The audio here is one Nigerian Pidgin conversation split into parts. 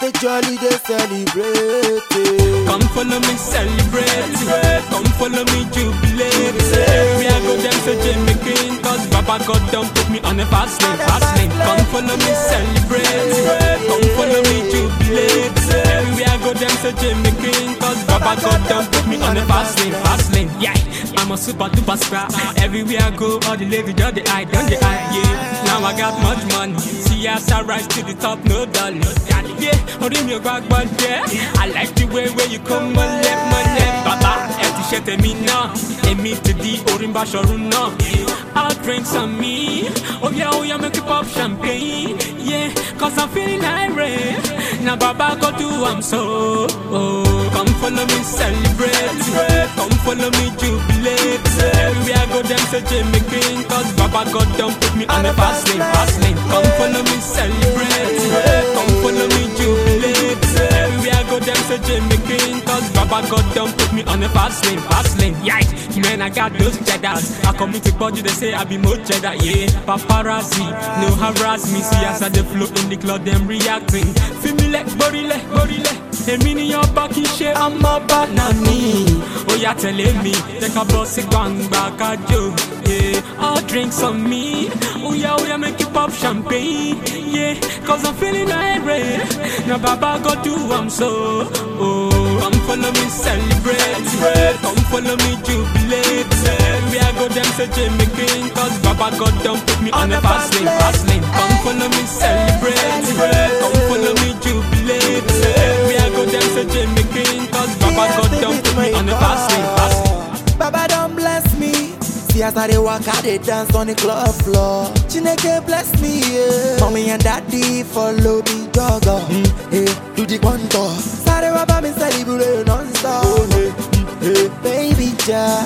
they jolly, they celebrate. eh. Come follow me celebrate, come follow me jubilate. We are go them to Jimmy King, cause Baba God done put me on a fast lane, fast lane. Come follow me celebrate, come follow me jubilate. We are go them to Jimmy King, cause Baba God done put me on a fast lane, fast lane. Yeah, I'm a super duper star. Everywhere I go, all the ladies just the eye, done the eye. Yeah, now I got much money. See as I rise to the top, no dollar. Yeah, orí mi ò gbàgbọ́ jẹ́. I like the way where you come mọ́lẹ̀ mọ́lẹ̀. Bàbá ẹ ti ṣe tèmi náà. Èmi ti di orí ń bá ṣọ̀run náà. I'll drink some me. Oh yeah, oh yeah, make it pop champagne. Yeah, cause I'm feeling irate. Now Baba go do I'm so. Oh, come follow me celebrate. Come follow me jubilate. We are go them to Jimmy King. Cause Baba God done put me on a fast lane, fast lane. Come follow me celebrate. Come follow me jubilate. We are go them to Jimmy King. Cause Baba God done put me on a fast lane, fast lane. Yeah, man, I got those cheddars. I come to body, they say I be more cheddar. Yeah, paparazzi, no harass me. See as I the flow in the club, them reacting. Feel me like borile, borile. Èmi ni ọba kì í ṣe ọmọ bá náà ní. Ó yá tẹ̀lé mi, jẹ́ ká bọ́ sí gbangba kájò. Yeah, all drinks on me. Ó yá ó yá make you pop champagne. Yeah, cause I'm feeling irate. Now Baba go do I'm so. Oh, come follow me celebrate. Come follow me jubilate. We are go them to Jimmy King. Cause Baba God done put me on a fast lane, fast lane. Come follow me celebrate. Come follow me jubilate. We are go them to Jimmy King. Cause Baba God done put me on a fast lane, fast lane. Baba don't bless me. See as I dey walk, I dey dance on the club floor. Chineke bless me, yeah. Mommy and daddy follow me jogger. Mm, hey, do the contour. Sorry, Baba me celebrate non-stop. Oh, hey, mm, hey, baby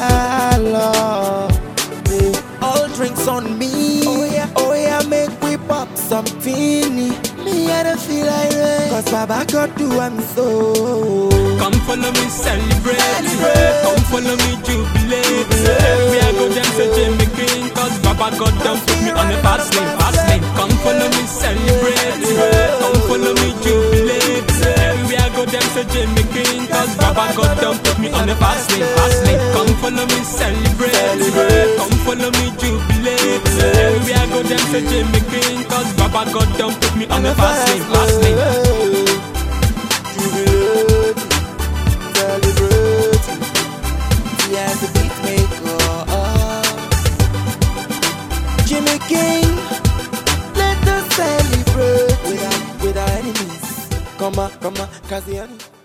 jalo. Hey, all drinks on me. Oh yeah, oh yeah, make we pop something. Me I don't feel like rain. Cause Baba God do I'm so. Come follow me celebrate. Come follow me jubilate. We are go them to Jimmy King. Cause Baba God done put me on a fast lane, fast lane. Come follow me celebrate. Come follow me jubilate. We are go them to Jimmy King. Cause Baba God done put me on a fast lane, fast lane. Come follow me celebrate. Come follow me jubilate. We are go them to Jimmy King. Cause Baba God done put me on a fast lane, fast lane. Jubilate, celebrate. Yes, the beat maker. Jimmy King, let us celebrate with our, with our enemies. Come on, come on, Kaziani.